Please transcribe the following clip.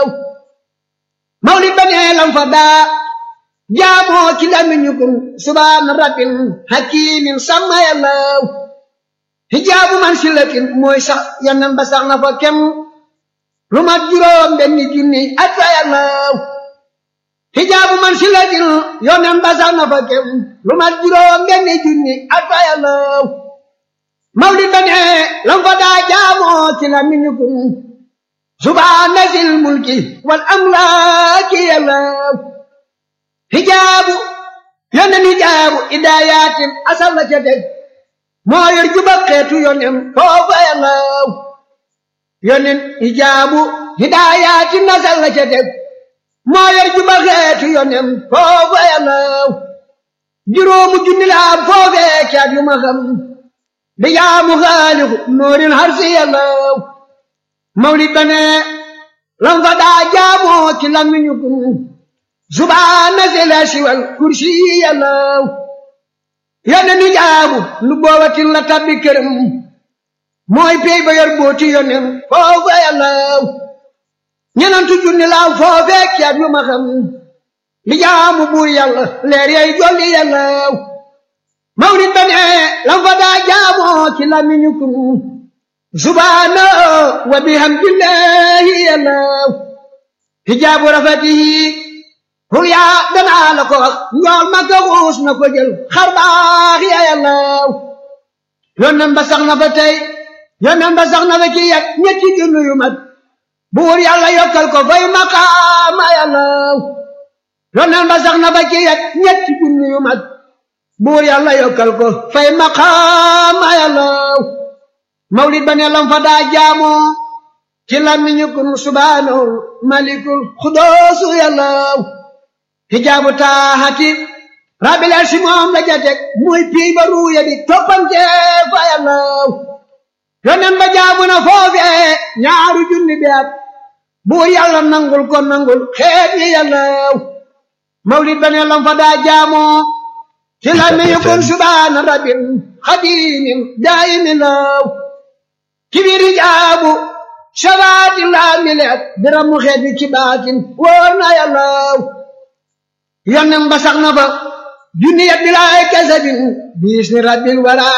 mawlid ba nee lam fa daa jaamoo ci lamiñu kun subhaana rabbin hakimin sama yàllaw hijaabu man silatin mooy sax yannan ba sax na fa kem lu mat juróom benni junni at fa yàllaw hijaabu man silatin yonen ba sax na fa kem lu mat juróom benni junni at fa yàllaw mawlid ba nee lam fa daa jaamoo ci lamiñu kun subhaana zil mulki wal amlaaki yàllaw hijaabu yonen hijaabu idaayatin asal la ca teg moo yor juba xeetu yonen foofa yàllaw yonen hijaabu hidaayatin asal la ca teg moo yor juba xeetu yonen foofa yàllaw juróomu junni la am foofee caat yu ma xam di jaamu xaaliku noorin harsi yàllaw mawlid ba ne lam fa daa jaamoo ci lamiñu kun subhaana zila siwal kursi yàllaw yonen ni jaamu lu boobatin la tabbi këram mooy pey ba yor booti yonen foofa yàllaw ñenantu junni laaw foofee caat yu ma xam li jaamu buur yàlla leer yay jolli yàllaw mawlid ba ne lam fa daa jaamoo ci lamiñu kun subhaana wa bihamdillahi yàllaw hijaabu rafatihi hul yaa danaa la ko wax njool ma ko xuus na ko jël xar baax ya yàllaw yónneen ba sax na fa tey yónneen ba sax na fa ci yet ñetti junni yu mat buur yàlla yokkal ko fay maqaama yàllaw yónneen ba sax na fa ci yet ñetti junni yu mat buur yàlla yokkal ko fay maqaama yàllaw mawlid ba ne lam fa daa jaamoo ci lamiñu kun subhaanahu malikul xudoosu yàllaw hijaabu taaxati rabbil arsi moom la jatek muy pii ba ruuya di toppante fa yàllaw yonen ba jaabu na foofee ñaaru junni bi at buur yàlla nangul ko nangul xeet yi yàllaw mawlid ba ne lam fa daa jaamoo ci lamiñu kun subhaana rabbil xadimin daayimin law ci biir hijaabu shabaati laa mileet biramu xeet bi ci baatin wóor na yàllaw yonen ba sax na fa junni ya bilaay kasabin biis ni rabbil wara